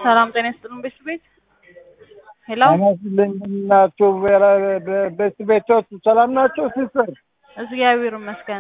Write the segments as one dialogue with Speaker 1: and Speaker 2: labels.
Speaker 1: ሰላም ጤና ይስጥልን ቤት ቤት ሄሎ
Speaker 2: አመስልኝ ናቸው ቤት ቤቶች ሰላም ናቸው ሲስተር
Speaker 1: እግዚአብሔር ይመስገን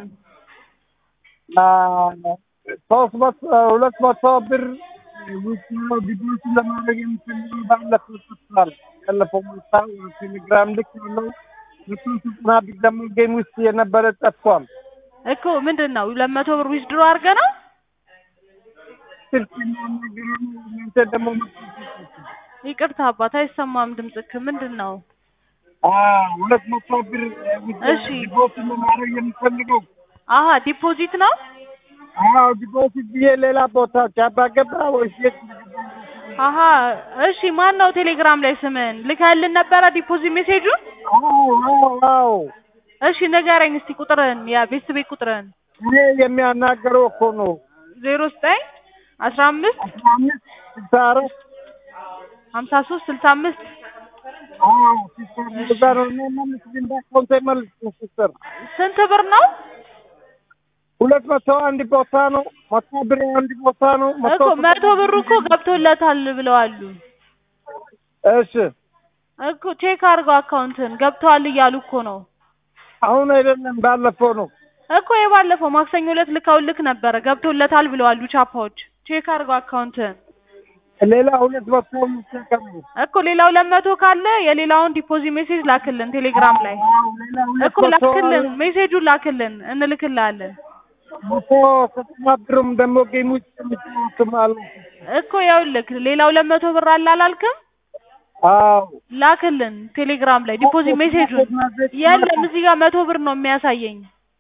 Speaker 2: ሶስት መቶ ሁለት መቶ ብር ዲፖዚት ለማድረግ የምፈልገው ባለፈው ጠፍቷል። ያለፈው ማታ ቴሌግራም ልክ ያለው መቶ ዘጠና ብር ደግሞ ጌም ውስጥ የነበረ ጠፍቷል።
Speaker 1: እኮ ምንድን ነው ሁለት መቶ ብር ዊዝድሮ አድርገህ ነው
Speaker 2: ስልክ የሚያናገረ ነው። እናንተ ደግሞ
Speaker 1: ይቅርታ አባት አይሰማም ድምፅክ ምንድን ነው
Speaker 2: ሁለት መቶ ብር
Speaker 1: እሺ።
Speaker 2: ዲፖዚት ለማድረግ የምፈልገው
Speaker 1: አሀ ዲፖዚት ነው
Speaker 2: አዎ ዲፖዚት ብዬ ሌላ ቦታ ቻባ ገባ ወይስ የት
Speaker 1: አሀ እሺ ማን ነው ቴሌግራም ላይ ስምን ልከህልን ነበረ ዲፖዚት ሜሴጁን
Speaker 2: አዎ አዎ አዎ
Speaker 1: እሺ ንገረኝ እስቲ ቁጥርህን የቤት ቤት ቁጥርህን
Speaker 2: እኔ የሚያናገረው እኮ ነው
Speaker 1: ዜሮ ዘጠኝ አስራ አምስት
Speaker 2: አስራ አምስት ስልሳ አራት
Speaker 1: ሀምሳ ሶስት ስልሳ አምስት
Speaker 2: አዎ ሲስተር እንደዛ ነው። እኔ መልስ ግን በአካውንቴ መልስ ሲስተር
Speaker 1: ስንት ብር ነው
Speaker 2: ሁለት መቶ አንድ ቦታ ነው። መቶ ብር አንድ ቦታ ነው።
Speaker 1: እኮ መቶ ብሩ እኮ ገብቶለታል ብለዋሉ
Speaker 2: እሺ
Speaker 1: እኮ ቼክ አድርገው አካውንትን ገብተዋል እያሉ እኮ ነው
Speaker 2: አሁን አይደለም ባለፈው ነው።
Speaker 1: እኮ የባለፈው ማክሰኞ ዕለት ልከውልክ ነበረ ገብቶለታል ብለዋሉ ቻፓዎች ቼክ አድርገው አካውንትን
Speaker 2: ሌላ ሁለት መቶ የሚጠቀም ነው።
Speaker 1: እኮ ሌላው ለመቶ ካለ የሌላውን ዲፖዚት ሜሴጅ ላክልን ቴሌግራም ላይ
Speaker 2: አዎ ሌላ ሁለት
Speaker 1: እኮ
Speaker 2: መቶ
Speaker 1: ላክልን ሜሴጁን ላክልን እንልክልሃለን
Speaker 2: መቶ ዘጠና ብርም ደግሞ ጌም ውስጥ የሚጫወትም አለ።
Speaker 1: እኮ ይኸውልህ ሌላው ለመቶ ብር አለ አላልክም
Speaker 2: አዎ
Speaker 1: ላክልን ቴሌግራም ላይ ዲፖዚት ሜሴጁን የለም እዚህ ጋር መቶ ብር ነው የሚያሳየኝ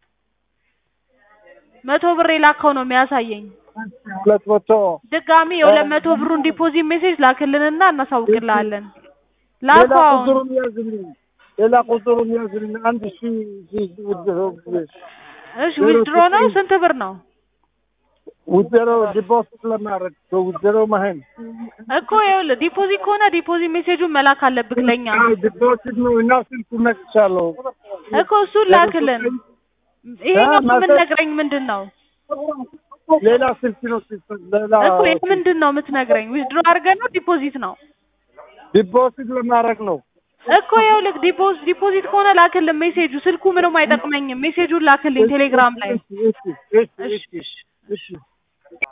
Speaker 1: መቶ ብር የላከው ነው የሚያሳየኝ
Speaker 2: ሁለት መቶ
Speaker 1: ድጋሚ የሁለት መቶ ብሩን ዲፖዚት ሜሴጅ ላክልንና እናሳውቅልሃለን
Speaker 2: ሌላ
Speaker 1: ላከው አሁን
Speaker 2: ቁጥሩን ያዝልኝ። ሌላ ቁጥሩን ያዝልኝ። አንድ ሺ ሺ
Speaker 1: እሺ ዊዝድሮ ነው ስንት ብር ነው
Speaker 2: ውዘሮ ዲፖዚት ለማድረግ ውዘሮ ማህን
Speaker 1: እኮ ይኸውልህ ዲፖዚት ከሆነ ዲፖዚት ሜሴጁን መላክ አለብክ ለኛ
Speaker 2: ዲፖዚት ነው እና ስልኩ ነቅቻለሁ።
Speaker 1: እኮ እሱን ላክልን ይሄኛው የምትነግረኝ ምንድን ነው
Speaker 2: ሌላ ስልክ ነው ሲስተር፣ ሌላ
Speaker 1: እኮ ይሄ ምንድን ነው የምትነግረኝ ዊዝድሮ አድርገህ ነው ዲፖዚት ነው
Speaker 2: ዲፖዚት ለማድረግ ነው።
Speaker 1: እኮ ይኸውልህ ዲፖዚት ዲፖዚት ከሆነ ላክልን ሜሴጁ ስልኩ ምንም አይጠቅመኝም ሜሴጁን ላክልኝ ቴሌግራም ላይ
Speaker 2: እሺ እሺ እሺ እሺ እሺ